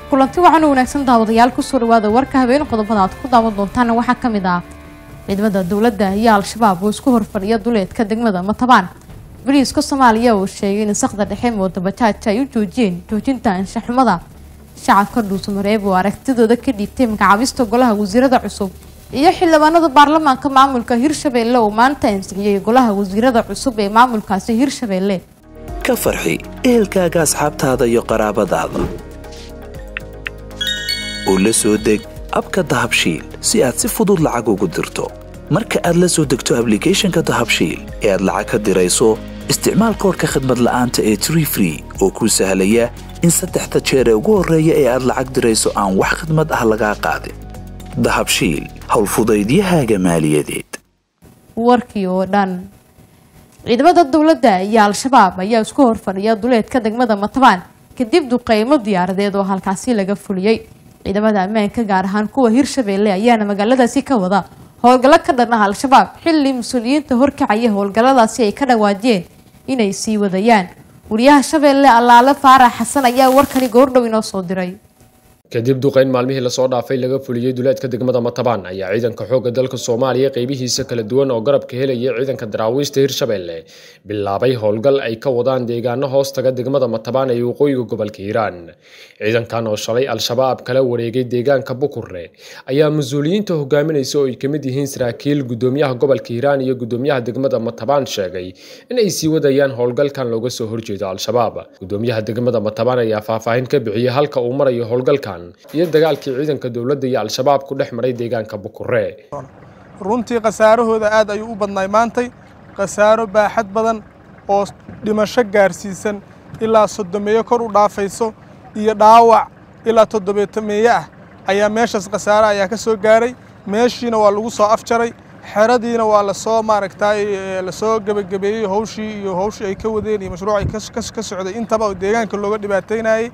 kulanti waxaan u wanaagsan daawadayaal kusoo dhawaada warka habeen qodobada aad ku daawan doontaana waxaa ka mid ah ciidamada dowladda iyo al-shabaab oo isku horfadhiya duleedka degmada matabaan boliiska soomaaliya oo sheegay in sakda dhexe mooda bajaaja ay u joojiyeen joojinta anshaxumada shacabka dhuusamareeb oo aragtidooda ka dhiibtay magacaabista golaha wasiirada cusub iyo xildhibaanada baarlamaanka maamulka hirshabeelle oo maanta ansixiyey golaha wasiirada cusub ee maamulkaasi hirshabeelle ka farxi ehelkaaga asxaabtaada iyo qaraabadaada oo la soo deg abka dahabshiil si aad si fudud lacag ugu dirto marka aad la soo degto ablicathonka dahabshiil ee aad lacag ka dirayso isticmaal koorka khadmad la'aanta ee tree free oo kuu sahlaya in saddexda jeer ee ugu horreeya ee aad lacag dirayso aan wax khadmad ah lagaa qaadin dahabshiil howlfudaydiyahaaga maaliyadeed warkii oo dhan ciidamada dowladda iyo al-shabaab ayaa isku horfadhiya duleedka degmada matabaan kadib duqeymo diyaaradeed oo halkaasi laga fuliyey ciidamada ammaanka gaar ahaan kuwa hirshabeelle ayaana magaaladaasi ka wada howlgallo ka dhan ah al-shabaab xilli mas-uuliyiinta horkacaya howlgalladaasi ay ka dhawaajiyeen inay sii wadayaan wariyaha shabeelle allaale faarax xasan ayaa warkani goordhow inoo soo diray kadib duqeyn maalmihii lasoo dhaafay laga fuliyey duleedka degmada matabaan ayaa ciidanka xoogga dalka soomaaliya qeybihiisa kala duwan oo garabka helaya ciidanka daraawiista hirshabeelle bilaabay howlgal ay ka wadaan deegaano hoos taga degmada matabaan ee waqooyiga gobolka hiiraan ciidankan oo shalay al-shabaab kala wareegay deegaanka bukurre ayaa mas-uuliyiinta hogaaminaysa oo ay kamid yihiin saraakiil gudoomiyaha gobolka hiiraan iyo gudoomiyaha degmada matabaan sheegay in ay sii wadayaan howlgalkan looga soo horjeedo al-shabaab gudoomiyaha degmada matabaan ayaa faahfaahin ka bixiyey halka uu marayo howlgalkan iyo dagaalkii ciidanka dowladda iyo al-shabaab ku dhex maray deegaanka bukurre runtii khasaarahooda aad ayuu u badnaay maantay khasaaro baaxad badan oo dhimasho gaarsiisan ilaa soddomeeyo kor u dhaafayso iyo dhaawac ilaa toddobeetameeye ah ayaa meeshaas khasaare ayaa ka soo gaaray meeshiina waa lagu soo afjaray xeradiina waa lasoo maaragtay lasoo gebagabeeyey howshii iyo howshii ay ka wadeen iyo mashruuc ay ka socday intaba oo deegaanka looga dhibaataynayey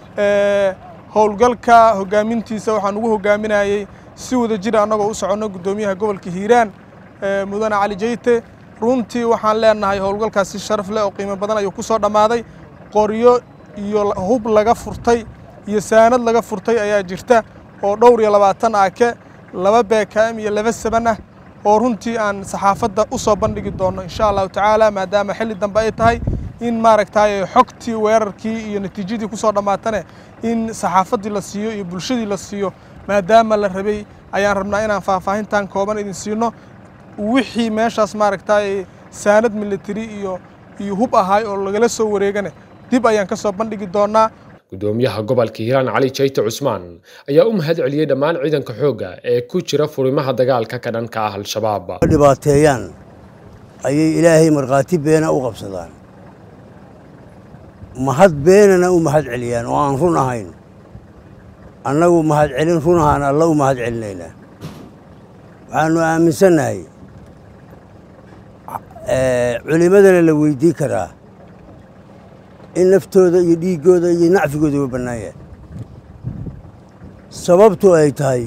howlgalka hogaamintiisa waxaan ugu hogaaminayey si wada jira annagoo u soconno guddoomiyaha gobolka hiiraan mudane cali jeyte runtii waxaan leenahay howlgalkaas si sharaf leh oo qiimo badan ayuu ku soo dhammaaday qoryo iyo hub laga furtay iyo saanad laga furtay ayaa jirta oo dhowr iyo labaatan aake laba beekaam iyo laba saban ah oo runtii aan saxaafadda u soo bandhigi doonno insha allahu tacaala maadaama xilli dambe ay tahay in maaragtay xogtii weerarkii iyo natiijadii kusoo dhammaatane in saxaafaddii la siiyo iyo bulshadii la siiyo maadaama la rabay ayaan rabnaa inaan faahfaahintan kooban idin siino wixii meeshaas maaragtay saanad military iyo iyo hub ahaay oo lagala soo wareegane dib ayaan ka soo bandhigi doonaa gudoomiyaha gobolka hiiraan cali jayte cusmaan ayaa u mahad celiyey dhammaan ciidanka xoogga ee ku jira furimaha dagaalka ka dhanka ah al-shabaab dhibaateeyaan ayay ilaahay markhaati beena u qabsadaan mahad beenana u mahad celiyaan oo aan run ahayn annagu mahad celin run ahaan alla u mahad celinaynaa waxaannu aaminsannahay culimmadana la weydii karaa in naftooda iyo dhiiggooda iyo nacfigooda uga bannaan yahay sababtu ay tahay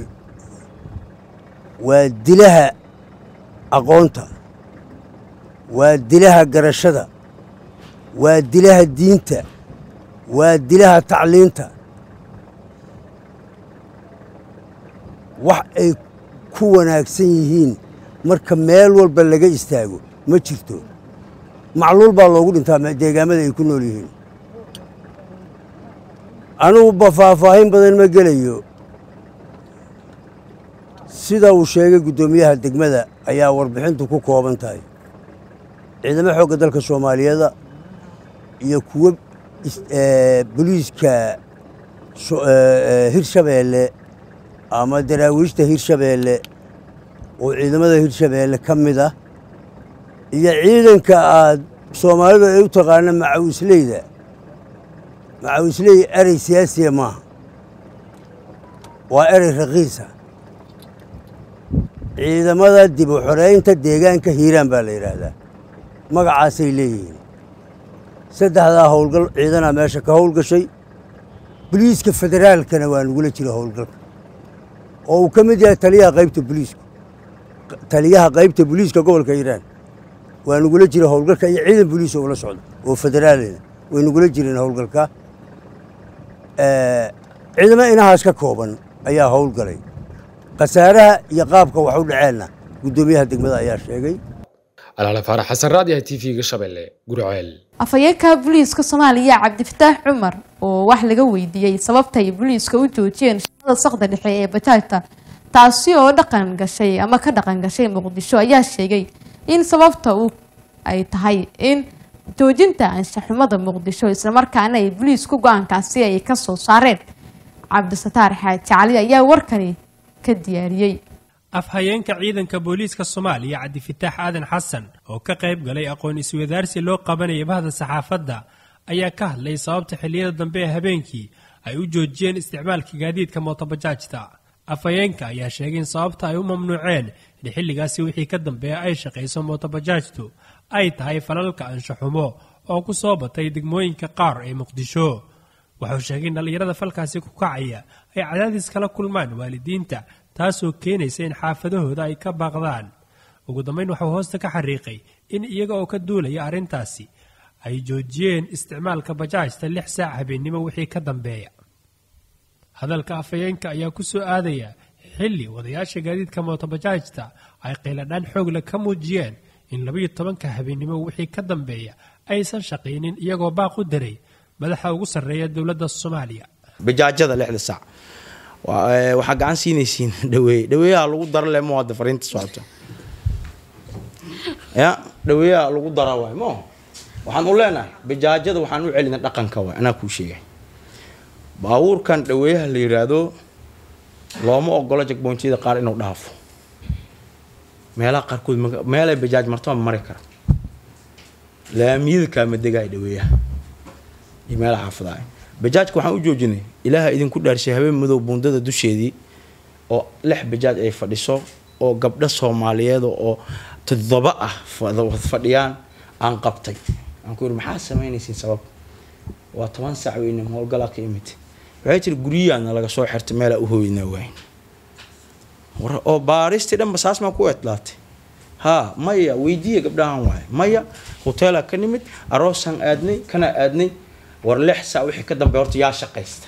waa dilaha aqoonta waa dilaha garashada waa dilaha diinta waa dilaha tacliinta wax ay ku wanaagsan yihiin marka meel walba laga istaago ma jirto macluul baa loogu dhintaa deegaamada ay ku nool yihiin anuguba faahfaahin badan ma gelayo sida uu sheegay guddoomiyaha degmada ayaa warbixintu ku kooban tahay ciidamo xoogga dalka soomaaliyeeda iyo kuwo boliiska hirshabeelle ama daraawiishta hirshabeelle oo ciidamada hirshabeelle ka mid ah iyo ciidanka aad soomaalidu ay u taqaana macawisleyda macawisley erey siyaasiya maaha waa erey raqiisa ciidamada dib u xoreynta deegaanka hiiraan baa la yidhaahdaa magacaasay leeyihiin saddexdaa howlgal ciidanaa meesha ka howlgashay boliiska federaalkana waa nagula jira howlgalka oo uu ka mid yahay taliyaha qaybta boliisku taliyaha qaybta boliiska gobolka hiiraan waa nagula jira howlgalka iyo ciidan boliis oo la socda oo federaalina way nagula jireen howlgalka ciidamo inahaas ka kooban ayaa howlgalay khasaaraha iyo qaabka wax u dhaceenna guddoomiyaha degmada ayaa sheegay alaale faarax xasan raadiyaha t v-ga shabeelle gurceel afhayeenka booliiska soomaaliya cabdifataax cumar oo wax laga weydiiyey sababta ay booliiska u joojiyeen shaqada saqda dhexe ee bajaajta taasi oo dhaqan gashay ama ka dhaqan gashay muqdisho ayaa sheegay in sababta uu ay tahay in joojinta anshaxumada muqdisho islamarkaana ay booliisku go-aankaasi ay kasoo saareen cabdisataar xaaji cali ayaa warkani ka diyaariyey afhayeenka ciidanka booliiska soomaaliya cabdifitaax aadan xasan oo ka qayb galay aqoon iswadaarsi loo qabanaya bahda saxaafadda ayaa ka hadlay sababta xilliyada dambe ee habeenkii ay u joojiyeen isticmaalka gaadiidka mootobajaajta afhayeenka ayaa sheegay in sababta ay u mamnuuceen in xilligaasi wixii ka dambeeya ay shaqayso mootobajaajtu ay tahay falalka anshaxumo oo ku soo batay degmooyinka qaar ee muqdisho wuxuu sheegay in dhallinyarada falkaasi ku kacaya ay cadaadis kala kulmaan waalidiinta taasoo keenaysa in xaafadahooda ay ka baaqdaan ugu dambeyn waxuu hoosta ka xariiqay in iyaga oo ka duulaya arrintaasi ay joojiyeen isticmaalka bajaajta lix saac habeennimo wixii ka dambeeya hadalka afhayeenka ayaa ku soo aadaya xilli wadayaasha gaadiidka mootobajaajta ay qayladhaan xoogle ka muujiyeen in labayo tobanka habeennimo wixii ka dambeeya aysan shaqaynin iyagoo baaq u daray madaxa ugu sarreeya dowladda soomaaliya bajaajada lixda saac waxaa gacan siinaysiin dhaweeye dhaweeyaha lagu dara le mo hadda fariinta socota ya dhaweeyaha lagu dara waay mo waxaan u leenahay bajaajada waxaan u celina dhaqanka waay anaa kuu sheegay baabuurkan dhaweeyaha la yiraahdo looma ogolo jagboontyada qaar inuu dhaafo meelaha qaarkood meelay bajaaj martaba mari kara laamiyada kaama degaay dhaweeyaha iyo meelaha xaafadaay bajaajka waxaan u joojinay ilaaha idinku dhaarshay habeen madow buundada dusheedii oo lix bajaaj ay fadhiso oo gabdho soomaaliyeed oo toddoba ah fadhiyaan aan qabtay aan ku yidhi maxaa samaynaysiin sabab waa toban saac weyne howlgalaa ka imid waxay jiri guryahaana laga soo xirtay meelaa u hooynaa waayn oo baaristii dhanba saas maa ku eedlaatay haa maya weydiiya gabdhahan waaye maya hoteelaa ka nimid aroosaan aadnay kanaa aadnay war lix saa wixii ka dambeeya horta yaa shaqaysta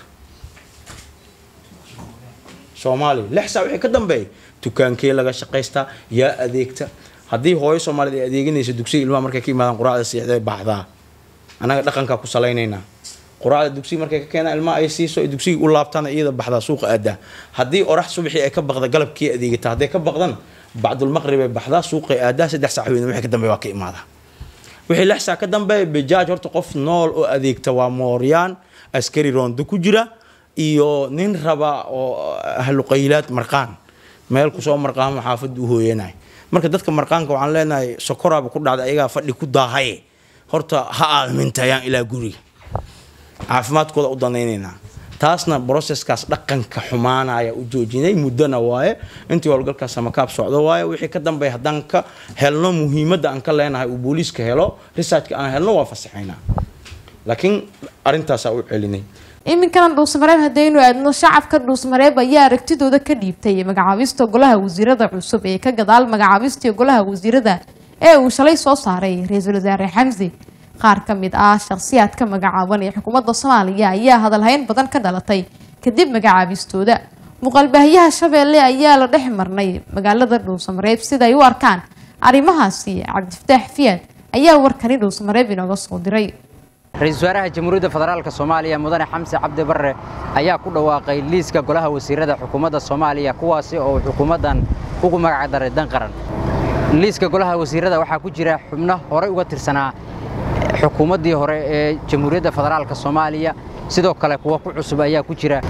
soomaaliya lix saa wixii ka dambeeya dukaankee laga shaqaystaa yaa adeegta haddii hooyo soomaaliyed ay adeeganayso dugsiga ilmaha markay ka yimaadaan quraacda siixday baxdaa annaga dhaqankaa ku salaynaynaa quraacda dugsiga markay ka keenaan ilmaha ay siiso ay dugsiga u laabtaan iyada baxdaa suuqa aadaa haddii orax subaxii ay ka baqda galabkii adeegata hadday ka baqdan bacdulmaqrib ay baxdaa suuqay aadaa saddex sac weyne wixii ka dambeeya waa ka imaadaa wixii lix saa ka dambeeya bajaaj horta qof nool oo adeegta waa mooryaan askari roondo ku jira iyo nin raba oo ahluqaylaad marqaan meel kusoo marqaamo xaafadda u hooyanay marka dadka marqaanka waxaan leenahay sokoraaba ku dhacda ayagaa fadhi ku daahaye horta ha aamintayaan ilaa guriga caafimaadkooda u danaynaynaa taasna broseskaas dhaqanka xumaanaya u joojinay muddona waaye intii howlgalkaas samakaab socdo waaye wixii ka dambeeya haddaan ka helno muhiimadda aan ka leenahay uu booliiska helo researchka aan helno waa fasaxaynaa laakiin arrintaasaa u celinay iminkana dhuusmareeb haddaynu aadno shacabka dhuusmareeb ayaa aragtidooda ka dhiibtay magacaabista golaha wasiirada cusub ee ka gadaal magacaabistii golaha wasiirada ee uu shalay soo saaray ra-iisul wasaare xamsi qaar ka mid ah shakhsiyaadka magacaaban ee xukuumadda soomaaliya ayaa hadalhayn badan ka dhalatay kadib magacaabistooda muuqaalbaahiyaha shabeelle ayaa la dhex marnay magaalada dhuusamareeb sida ay u arkaan arrimahaasi cabdifataax fiyaad ayaa warkani dhuusamareeb inooga soo diray ra-iisul wasaaraha jamhuuriyadda federaalk soomaaliya mudane xamse cabdi barre ayaa ku dhawaaqay liiska golaha wasiirada xukuumadda soomaaliya kuwaasi oo xukuumaddan ugu magac daray dan qaran liiska golaha wasiirada waxaa ku jira xubno horey uga tirsanaa xukuumaddii hore ee jamhuuriyadda federaalk soomaaliya sidoo kale kuwa ku cusub ayaa ku jira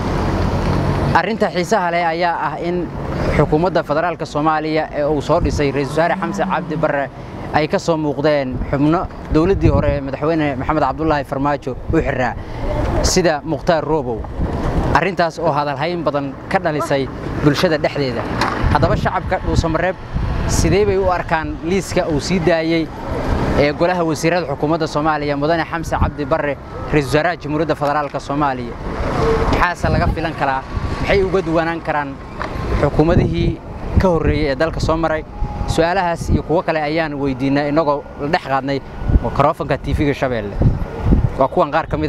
arrinta xiisaha leh ayaa ah in xukuumadda federaalk soomaaliya ee uu soo dhisay ra-iisul wasaare xamse cabdi barre ay ka soo muuqdeen xubno dowladdii hore ee madaxweyne maxamed cabdulaahi farmaajo u xiraa sida mukhtaar roobow arrintaas oo hadalhayn badan ka dhalisay bulshada dhexdeeda haddaba shacabka dhuusamareeb sidee bay u arkaan liiska uu sii daayey ee golaha wasiirada xukuumadda soomaaliya mudane xamse cabdi barre ra-iisul wasaaraha jamhuuriyadda federaalk soomaaliya maxaase laga filan karaa maxay uga duwanaan karaan xukuumadihii ka horreeyey ee dalka soo maray su-aalahaas iyo kuwo kale ayaan weydiinay innagoo la dhex qaadnay mikrofonka tv-ga shabeelle waa kuwan qaar ka mid ah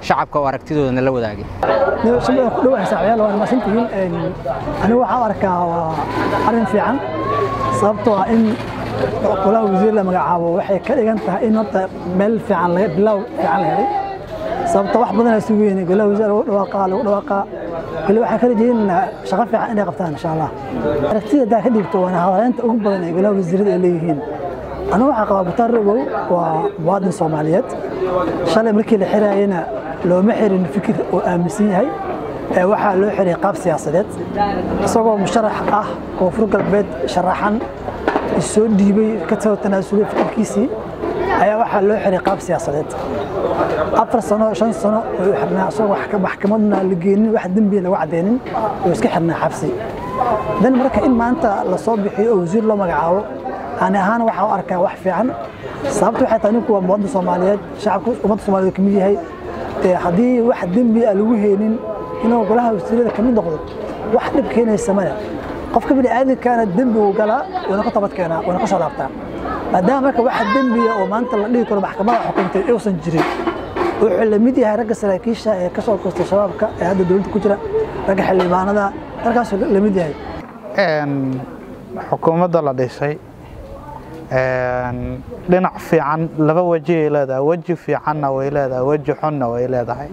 shacabka oo aragtidooda la wadaagay shabeelle ku dhawahay saaxiibayaal waa mahadsantihiin anigu waxaan u arkaa waa arrin fiican sababtoo ah in golaha wasiir la magacaabo waxay ka dhigan tahay in horta meel fiican laga bilow fiican la helay sababta wax badan aysu weyne golaha wasiir lagu dhawaaqaa lagu dhawaaqaa weli waxaan ka rajaynaynaa shaqo fiican inay qabtaan insha allah aragtida haddaa ka dhigto waana hadaleynta ugu badan ee golaha wasiirada ay leeyihiin anigu waxaa qabaa butaar rogow waa muwaadin soomaaliyeed shalay markii la xiraayena looma xirin fikir oo aaminsan yahay ee waxaa loo xiray qaab siyaasadeed isagoo musharax ah koonfur galbeed sharaxan isoo dhiibay ka soo tanaasulay fikirkiisii ayaa waxaa loo xiray qaab siyaasadeed afar sano shan sano oo xirnaa isagoo maxkamadna la geenin wax dembiya lagu cadeynin oo iska xirnaa xabsi dan marka in maanta lasoo bixiyo oo wasiir loo magacaabo ani ahaan waxaa u arkaa wax fiican sababta waxay tahay ninku waa muwaadin soomaaliyeed shacabka ummadda soomaaliyeed ka mid yahay haddii wax dembi a lagu heenin inuu golaha wasiirada ka mid noqdo wax dhib keenaysa male qofka bini aadamkaana dembi uu galaa wana ka tabad keenaa wana ka soo laabtaa maadaama marka waxa dembiya oo maanta la dhihi karo maxkamada xukuntay uusan jirin wuxuu la mid yahay ragga saraakiisha ee ka soo koostay shabaabka ee hadda dowladda ku jira ragga xildhibaanada halkaasuu la mid yahay xukuumadda la dhisay dhinac fiican laba weji ay leedahay weji fiicanna way leedahay weji xunna way leedahay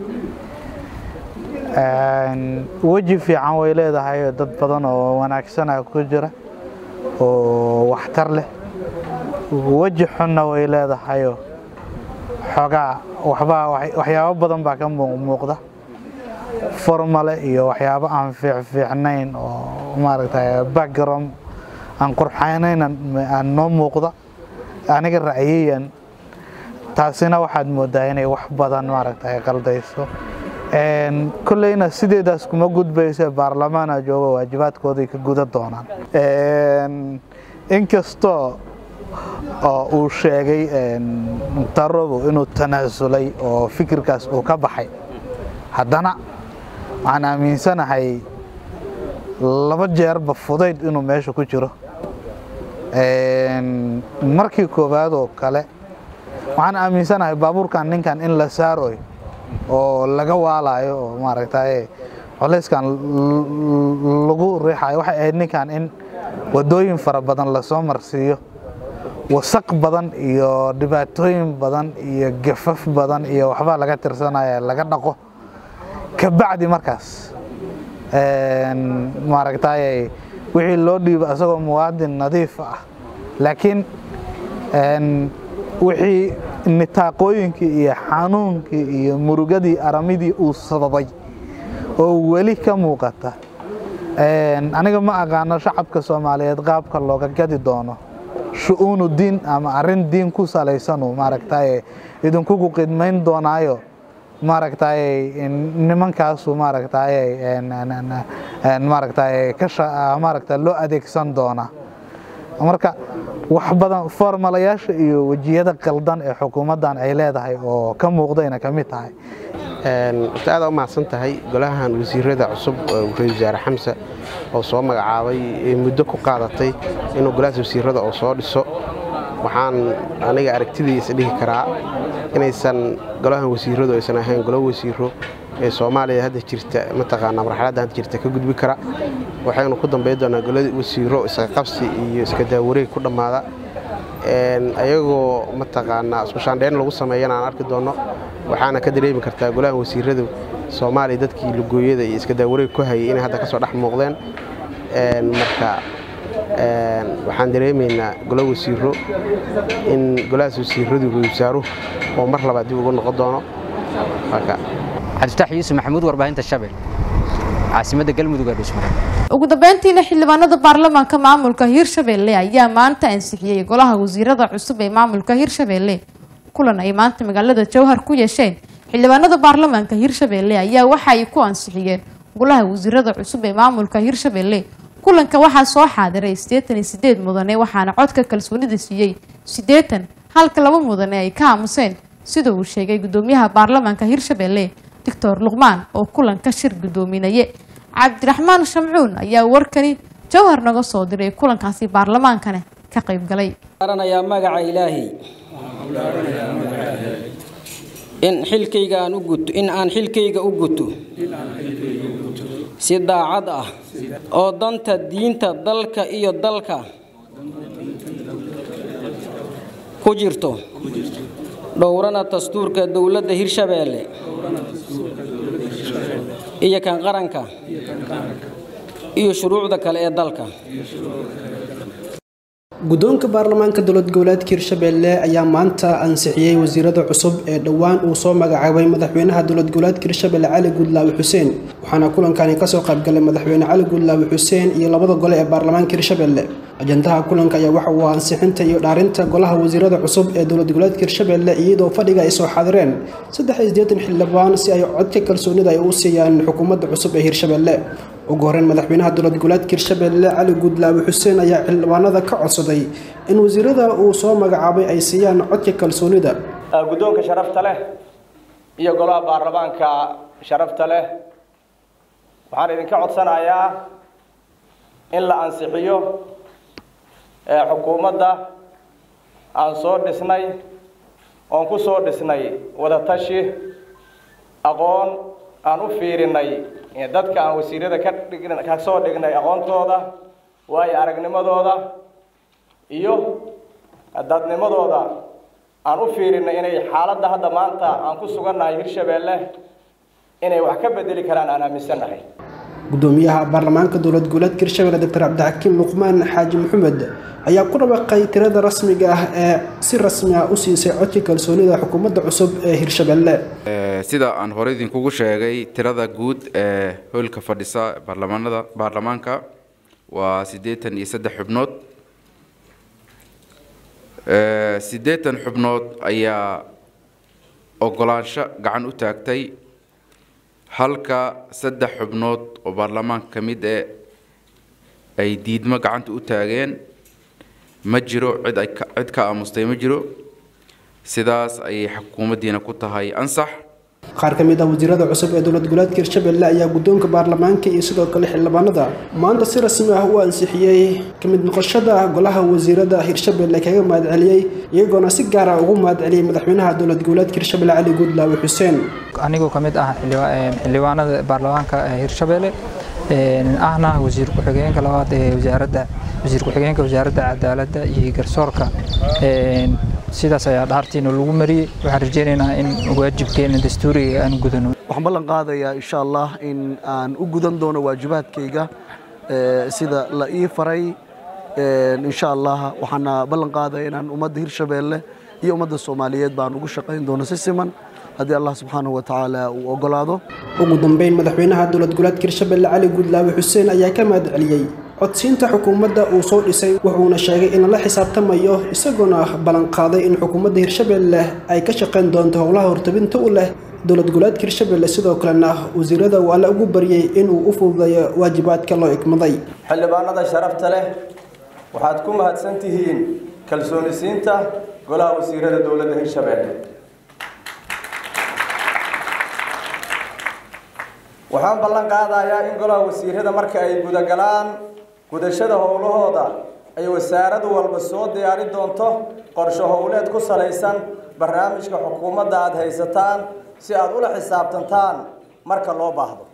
weji fiican way leedahay dad badan oo wanaagsana ku jira oo waxtar leh weji xunna way leedahayoo xoogaa waxbaa waxyaabo badan baa ka muuqda formale iyo waxyaabo aan fiicfiicnayn oo maaragtay background aan qurxaynayn aan noo muuqda aniga ra'yiyan taasina waxaad moodaa inay wax badan maaragtay qaldayso kolleyna sideedaas kuma gudbaysa baarlamaana jooga waajibaadkooday ka guda doonaan inkastoo oo uu sheegay tarobo inuu tanaasulay oo fikirkaas uu ka baxay haddana waxaan aaminsanahay laba jeerba fudayd inuu meesha ku jiro markii koowaad oo kale waxaan aaminsanahay baabuurkan ninkan in la saaroy oo laga waalayo oo maaragtay colayskan lagu riixayo waxay ahayd ninkan in wadooyin fara badan lasoo marsiiyo wasaq badan iyo dhibaatooyin badan iyo gafaf badan iyo waxbaa laga tirsanaya laga dhaqo kabacdi markaas maaragtay wixii loo dhiibo asagoo muwaadin nadiif ah laakiin wixii nitaaqooyinkii iyo xanuunkii iyo murugadii aramidii uu sababay oo weli ka muuqata aniga ma aqaano shacabka soomaaliyeed qaabka looga gadi doono shu-uunu diin ama arrin diin ku salaysanu maaragtay idinkugu qidmayn doonaayo maaragtay nimankaasu maaragtay maaragtay ka maaragtay loo adeegsan doona marka wax badan formalayaasha iyo wejiyada qaldan ee xukuumaddan ay leedahay oo ka muuqdayna ka mid tahay horta aad u mahadsan tahay golahan wasiirada cusub ra-isul wasaare xamse oo soo magacaabay ee muddo ku qaadatay inuu golahaas wasiirada oo soo dhiso waxaan aniga aragtidiisa dhihi karaa inaysan golahan wasiiradu aysan ahayn golo wasiiro ee soomaaliya hadda jirta mataqaanaa marxaladda hadda jirta ka gudbi kara waxaynu ku dambayn doonaa golo wasiiro isqaqabsi iyo iska daawareeg ku dhammaada ayagoo mataqaanaa isku shaandheyn lagu sameeyana aan arki doonno waxaana ka dareemi kartaa golahan wasiiradu soomaaliya dadkii lugooyada iyo iska daawareeg ku hayay inay hadda ka soo dhex muuqdeen marka waxaan dareemaynaa golo wasiiro in golahaas wasiiradu ra wasaaruhu oo mar labaad dib ugu noqon doono cabdifatax yuusuf maxamuud warbaahinta shabel caasimadda galmudug ee dhuusmare ugu dambeyntiina xildhibaanada baarlamaanka maamulka hirshabelle ayaa maanta ansixiyey golaha wasiirada cusub ee maamulka hirshabelle kulan ay maanta magaalada jowhar ku yeesheen xildhibaanada baarlamaanka hirshabelle ayaa waxa ay ku ansixiyeen golaha wasiirada cusub ee maamulka hirshabelle kulanka waxaa soo xaadiray siddeetan iyo sideed mudane waxaana codka kalsoonida siiyey siddeetan halka laba mudane ay ka aamuseen sida uu sheegay gudoomiyaha baarlamaanka hirshabelle doctor luqmaan oo kulanka shir gudoominaye cabdiraxmaan shamcuun ayaa warkani jowhar naga soo diray kulankaasi baarlamaankana ka qayb galay ayaa magaca ilaahay in xilkayga aan u guto in aan xilkayga u guto si daacad ah oo danta diinta dalka iyo dalka ku jirto dhowrana dastuurka dowladda hirshabeelle iyo kan qaranka iyo shuruucda kale ee dalka guddoonka baarlamaanka dowlad goboleedka hirshabeelle ayaa maanta ansixiyey wasiirada cusub ee dhowaan uu soo magacaabay madaxweynaha dowlad goboleedka hirshabelle cali guudlaawe xuseen waxaana kulankani kasoo qaybgalay madaxweyne cali guudlaawe xuseen iyo labada gole ee baarlamaanka hirshabelle ajandaha kulanka ayaa waxa uu ansixinta iyo dhaarinta golaha wasiirada cusub ee dowlad goboleedka hirshabelle iyadoo fadhiga ay soo xaadireen saddex iyo siddeetan xildhibaan si ay codka kalsoonida ay u siiyaan xukuumadda cusub ee hirshabelle ugu horeyn madaxweynaha dowlad goboleedka hirshabelle cali guudlaawe xuseen ayaa xildhibaanada ka codsaday in wasiirada uu soo magacaabay ay siiyaan codka kalsoonida guddoonka sharafta leh iyo golaha baarlamaanka sharafta leh waxaan idinka codsanayaa in la ansixiyo xukuumadda aan soo dhisnay oon ku soo dhisnay wadatashi aqoon aan u fiirinay dadka aan wasiirada ka dhig ka soo dhignay aqoontooda waayo aragnimadooda iyo dadnimadooda aan u fiirinay inay xaaladda hadda maanta aan ku sugannahay hirshabeelle inay wax ka bedeli karaan aan aaminsannahay gudoomiyaha baarlamaanka dowlad goboleedka hirshabelle doctor cabdixakiim luqmaan xaaji maxamed ayaa ku dhawaaqay tirada rasmiga ah ee si rasmi ah u siisay codka kalsoonida xukuumadda cusub ee hirshabelle sida aan hore idinkugu sheegay tirada guud ee hoylka fadhisa baarlamaanada baarlamaanka waa siddeetan iyo saddex xubnood siddeetan xubnood ayaa ogolaansho gacan u taagtay halka saddex xubnood oo baarlamaanka ka mid eh ay diidmo gacanta u taageen ma jiro cid ay cid ka aamustay ma jiro sidaas ayay xukuumaddiina ku tahay ansax qaar ka mid ah wasiirada cusub ee dowlad goboleedka hirshabelle ayaa guddoonka baarlamaanka iyo sidoo kale xildhibaanada maanta si rasmi ah u ansixiyey ka mid noqoshada golaha wasiirada hirshabelle kaga mahadceliyey iyagoona si gaar ah ugu mahadceliyey madaxweynaha dowlad goboleedka hirshabelle cali guudlaawe xuseen anigoo ka mid ah xildhibaanada baarlamaanka hirshabelle ahna wasiir ku-xigeenka labaad ee wasaaradda wasiir ku-xigeenka wasaaradda cadaaladda iyo garsoorka sidaas ayaa dhaartiina lagu mariyey waxaan rajeynaynaa in waajibkeena dastuuriga aan gudano waxaan ballan qaadayaa insha allah in aan u gudan doono waajibaadkayga sida la ii faray insha allah waxaana ballan qaadaya inaan ummadda hirshabeelle iyo ummadda soomaaliyeed baan ugu shaqayn doono si siman haddii allah subxaanahu wa tacaala uu ogolaado ugu dambeyn madaxweynaha dowlad goboleedka hirshabelle cali guudlaawe xuseen ayaa ka mahadceliyey codsiinta xukuumadda uu soo dhisay wuxuuna sheegay in lala xisaabtamayo isagoona ballanqaaday in xukuumadda hirshabelle ay ka shaqayn doonto howlaha hortabinta u leh dowlad goboleedka hirshabelle sidoo kalena wasiirada waa la ugu baryey inuu u fududeeyo waajibaadka loo igmaday xildhibaanada sharafta leh waxaad ku mahadsan tihiin kalsoonisiinta golaha wasiirada dowladda hirshabelle waxaan ballan qaadayaa in golaha wasiirada marka ay gudagalaan gudashada howlahooda ay wasaaradu walba soo diyaari doonto qorsho howleed ku salaysan barnaamijka xukuumadda aada haysataan si aada ula xisaabtantaan marka loo baahdo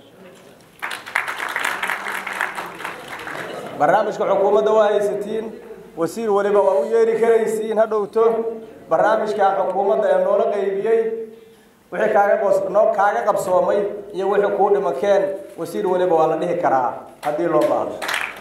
barnaamijka xukuumadda waa haysatiin wasiir waliba waa u yeeri karaysiin ha dhowto barnaamijkan xukuumadda ee noola qaybiyey wixii kaaga noo kaaga qabsoomay iyo wixii kuu dhimakeen wasiir waliba waa la dhihi karaa haddii loo baahdo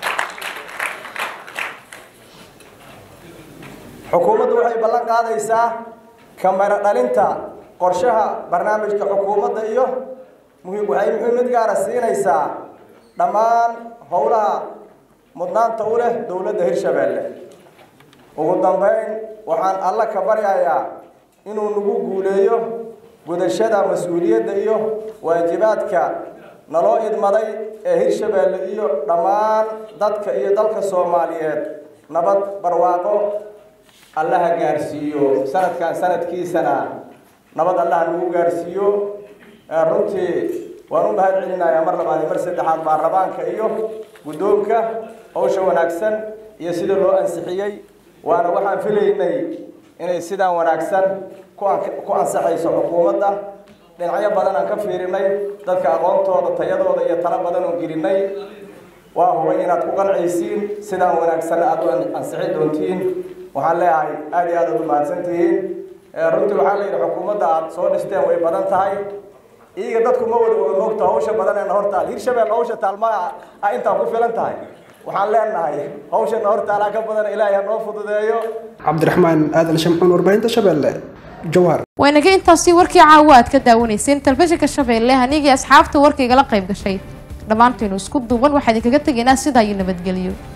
xukuumaddu waxay ballan qaadaysaa kamera dhalinta qorshaha barnaamijka xukuumadda iyo muhiim waxay muhiimad gaara siinaysaa dhammaan howlaha mudnaanta u leh dowladda hirshabeelle ugu dambeyn waxaan alla ka baryayaa inuu nagu guuleeyo gudashada mas-uuliyadda iyo waajibaadka naloo idmaday ee hirshabeelle iyo dhammaan dadka iyo dalka soomaaliyeed nabad barwaaqo allaha gaarsiiyo sanadkan sanadkiisana nabad allaha nagu gaarsiiyo runtii waan u mahad celinayaa mar labaad iyo mar saddexaad baarlamaanka iyo guddoonka howsha wanaagsan iyo sida loo ansixiyey waana waxaan filaynay inay sidaan wanaagsan ku an- ku ansaxayso xukuumadda dhinacyo badan aan ka fiirinay dadka aqoontooda tayadooda iyo talo badan oo gelinay waa hubay inaad ku qancaysiin sidaan wanaagsan aad u ansixi doontiin waxaan leeyahay aad iyo aad aad u mahadsantihiin Eh, runtii waxaa la yidhi xukuumadda aad soo dhisteen way badan tahay iyaga dadku ma wada wada moogto hawsha badanee hortaal hirshabelle hawsha taalma ah intaa ku filan tahay waxaan leenahay hawshana hortaalaa ka badan ilaahay ha noo fududeeyo cabdiraxmaan aadan shamxuun warbaahinta shabeelle jowhar waynaga intaasi warkii caawa aad ka daawanayseen telefishinka shabeelle anigii asxaabta warkaygala qayb gashay dhammaanteenu isku duuban waxaa idinkaga tegaynaa sidaa iyo nabadgelyo